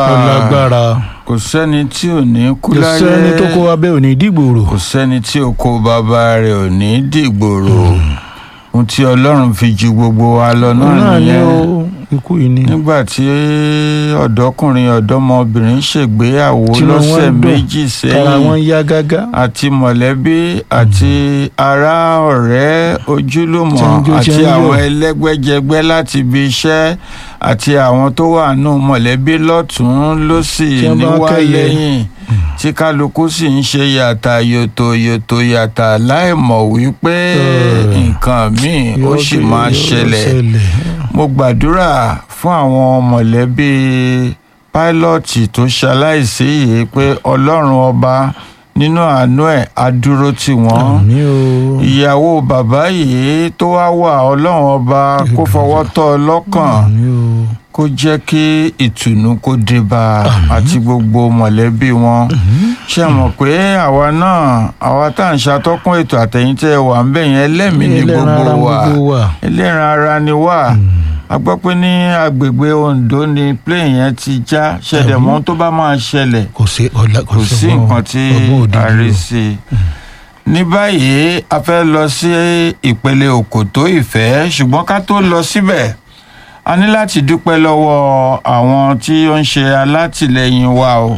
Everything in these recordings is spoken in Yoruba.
ó lágbára kò sẹ́ni tí ò ní kú kò láyé sẹ́ni tó kó abẹ́ òní dìgbòrò kò sẹ́ni tí oko bàbá rẹ̀ ò ní dìgbòrò ohun tí ọlọ́run fi ju gbogbo wa lọ náà náà ni nìyẹn ó ikú yìí ni nígbà tí ọ̀dọ́kùnrin ọ̀dọ́mọbìnrin ṣègbéyàwó Tí wọ́n lọ́sẹ̀ dùn, méjì tara wọn sẹ́yìn yá gágá àti mọ̀lẹ́bí àti ará ọ̀rẹ́ ojúlùmọ̀ Tí ń jó, tí àti ń yọ̀. àwọn ẹlẹ́gbẹ́jẹgbẹ́ láti ibi iṣẹ́ àti àwọn tó wà nù mọ̀lẹ́bí lọ́tún lọ́sì Tí wọ́n bá níwá kẹ́yẹ. lẹ́yìn tí kálukú sì ń ṣe yàtà yòtò yòtò yàtà láì mọ̀ wípé Ẹ̀. nǹkan míì ó Yóò sì dé, máa yóò ṣẹlẹ̀ mo gbàdúrà fún àwọn mọ̀lẹ́bí pílọ́ọ̀tì tó ṣaláìsí yìí pé ọlọ́run ọba nínú àánú ẹ̀ á dúró tì wọ́n àmì o ìyàwó bàbá yìí tó wá wà ọlọ́run ọba kó fọwọ́ tọ́ ọ lọ́kàn àmì o kó jẹ́ kí ìtùnú kó dé bá a àti gbogbo mọ̀lẹ́bí wọn ṣe mọ̀ pé àwa náà àwa tá à ń ṣàtọ́kùn ètò àtẹ̀yìntẹ́ wà ń bẹ̀ yẹn ẹlẹ́mìí ní ẹlẹ́ran gbogbo ara wa gbogbo wa ẹlẹ́ran ara ni wá a gbọ́ pé ní agbègbè Ondo ni plane yẹn ti já ṣẹ̀dẹ̀ Àbí? mọ́ tó bá máa ṣẹlẹ̀ kò sí ọ̀la kò sí ọgbọ́n- nǹkan tí ọgbọ́n òdìdí a rí o. sí i. ní báyìí a fẹ́ lọ sí ìpele òkòtó ìfẹ́ ṣùgbọ́n ká tó lọ síbẹ̀ a ní láti dúpẹ́ lọ́wọ́ àwọn tí ó ń ṣe alátìlẹyìn wa o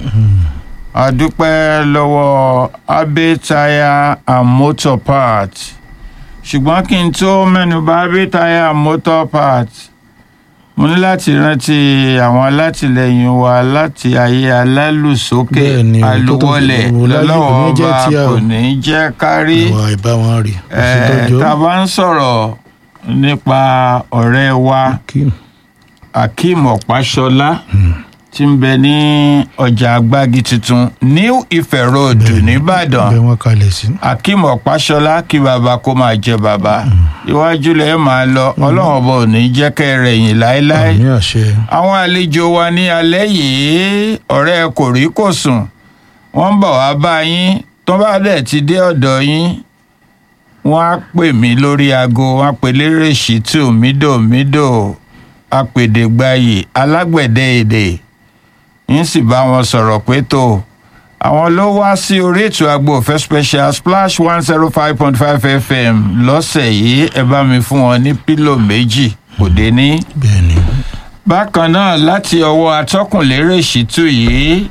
a dúpẹ́ lọ́wọ́ Abe Tire and Motor Parts ṣùgbọ́n kí n tó mẹ́nuba Abe Tire and Motor Parts mo ní láti rántí àwọn alátìlẹyìn wa láti ayé alálùsókè Bẹ́ẹ̀ni, tó tó- alùwọlẹ̀ tó- láyé lọ́lọ́wọ́ kò ní jẹ́ ọba tí a- kò ní jẹ́ kárí àwa ìbá wọn rí kò sí Eh, tọ́jọ́ tá a bá ń sọ̀rọ̀ nípa ọ̀rẹ́ wa kí Akeem Ọ̀páṣọlá tí ń bẹ ní ọjà agbági tuntun New Ife Road nìbàdàn bẹ́ẹ̀ wọ́n kalẹ̀ sí. Akeem Ọ̀páṣọlá kí bàbá kó máa jẹ bàbá iwájú lẹ máa lọ ọlọ́run ọba ò ní jẹ́ kẹ́ ẹ rẹ̀yìn láéláé àmì àṣẹ àwọn àlejò wa ní alẹ́ yìí ọ̀rẹ́ kò rí kò sùn wọ́n ń bọ̀ wá bá yín tó bá dẹ̀ ti dé ọ̀dọ̀ yín wọ́n á pè mí lórí aago wọ́n á pè lérè ṣìtú mídòmídò apèdègbayì alágbẹ̀dẹ èdè ń sì bá wọn sọ̀rọ̀ pé tó àwọn ló wá sí orí ètò agbo òfẹ́ special splash one zero five point five fm lọ́sẹ̀ yìí ẹ bá mi fún wọn ní pílò méjì kò dé ní bẹ́ẹ̀ ni bákan náà láti ọwọ́ atọ́kùnlérè ṣìtú yìí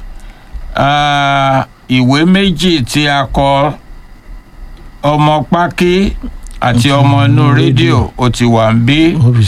ah, ìwé méjì tí a kọ ọmọ pákí àti ọmọ inú rédíò ó ti wà ń bí wọ́n fi